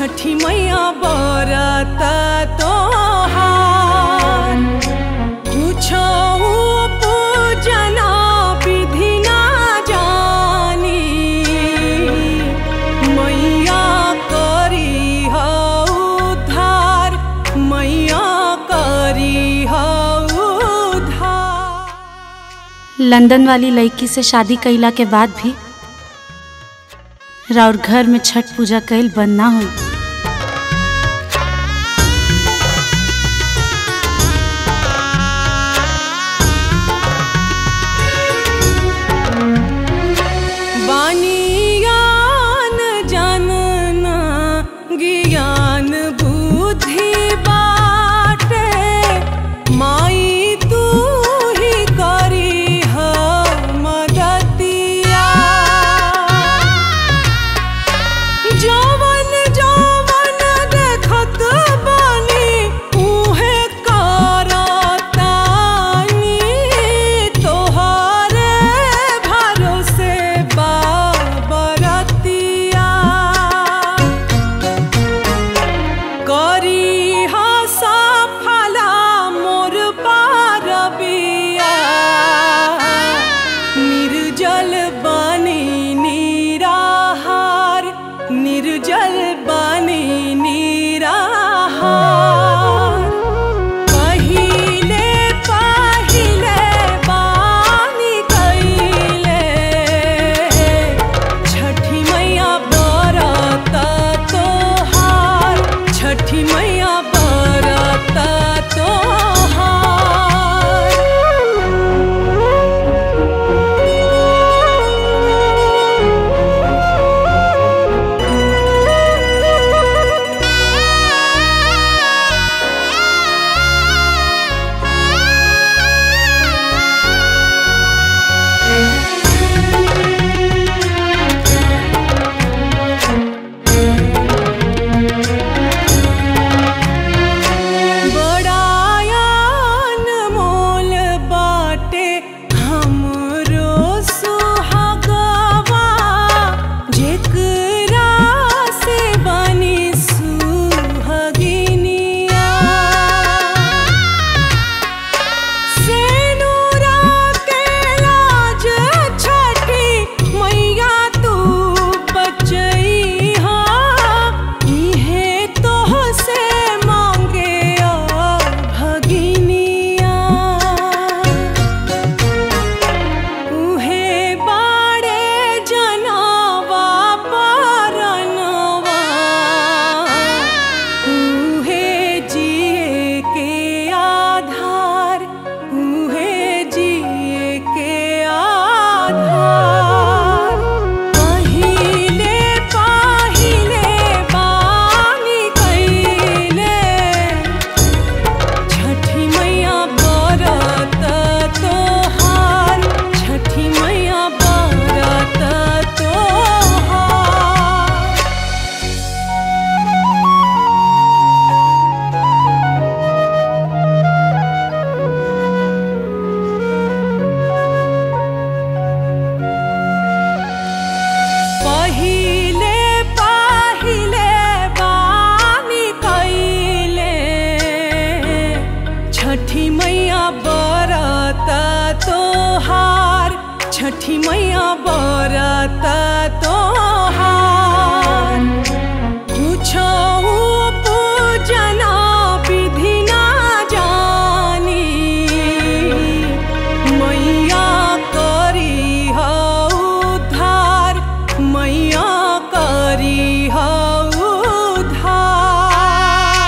छठी मैया बरत तोहार कुछो पूजना विधि ना जानी मैया करी हो उद्धार मैया करी हो उद्धार लंदन वाली लड़की से शादी कईला के बाद भी राउर घर में छठ पूजा कईल बंद ना हुई बानियान जानना ज्ञान बुद्धि बाटे माई तू ही करी हो मदतिया जवन जवन देखत बानी उहे करतानी तोहरे भरोसे बाबरतिया करी हा सफला मोर पारबिया निर्जल बनी निराहार निर्जल बनी निराहार पहिले पहिले बानी कइले छठी मैया बरत तोहार छठी मैया बरत बड़ायान मोल बाटे हमरो सुहागवा जेकरा से बनी सुहागिनिया सेनुरा के लाज छठी मैया तू बचैहा इहे तोह से मांगे भगिनिया उहे बाड़े जनवा परनवा उहे जिए के आधार उहे जिए के आधार पहिले पहिले बानी कइले छठी मैया बरत तोहार छठी मैया बरत तोहार पहिले पहिले बानी कइले छठी मैया बरत तोहार छठी मैया बरत तोहार कुछो पूजना विधि ना जानी मैया करी हो उद्धार मैया करी हो उद्धार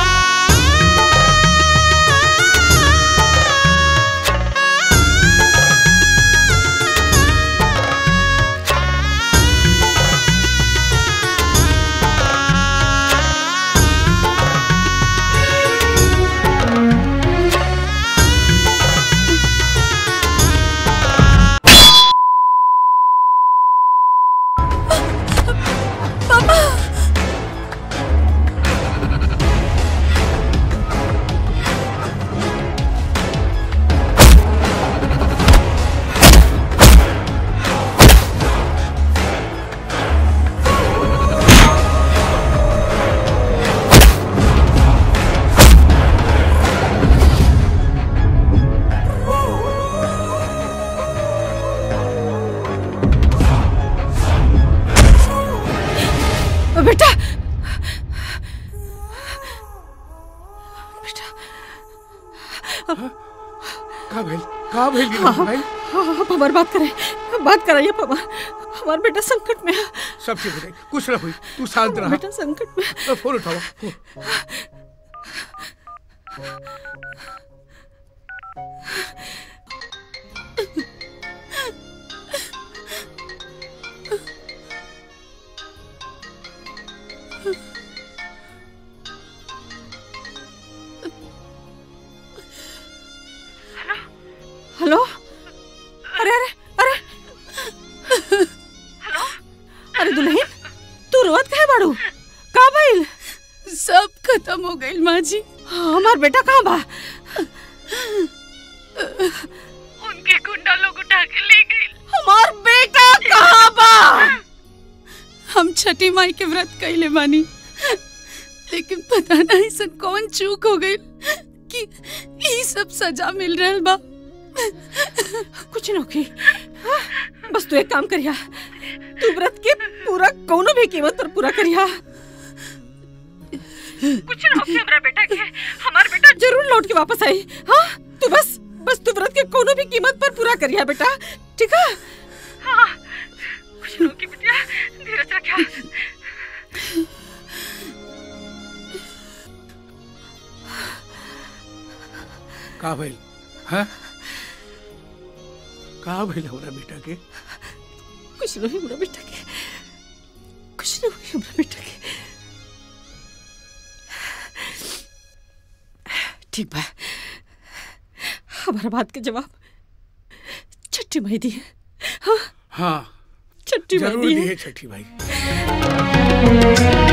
बेटा का भइल का भइल गिरधर भाई आप हमारी बात करें बात कराइए पापा हमारा बेटा संकट में है सब ठीक हो जाएगी कुछ ना हुई तू शांत रहा बेटा संकट में है। अ, फोन उठाओ फोन। हेलो अरे अरे अरे हेलो अरे दुल्हन तू रोवत काहे बाड़ू का भइल सब खत्म हो गई माँ जी हमार बेटा कहाँ बा उनके गुंडा लोग उठा के ले गए हमार बेटा कहाँ बा हम छठी माई के व्रत कैले बानी लेकिन पता नहीं सन कौन चूक हो गई कि ई सब सजा मिल रहल बा कुछ न होगी हाँ, बस तू एक काम करिया तू व्रत के पूरा कोनो भी कीमत पर पूरा करिया कुछ न होगी हमरा बेटा के हमार बेटा जरूर लौट के वापस आई हाँ तू बस बस तू व्रत के कोनो भी कीमत पर पूरा करिया बेटा ठीक है हाँ कुछ न होगी बेटा धीरज रखिया का भइल हाँ का भइल हमरा बेटा के कुछ नहीं हमरा बेटा के कुछ नहीं हुई हमरा बेटा के ठीक बा हमारा बात के जवाब छठी माई दी हाँ हाँ छठी माई जरूर दी दिए छठी भाई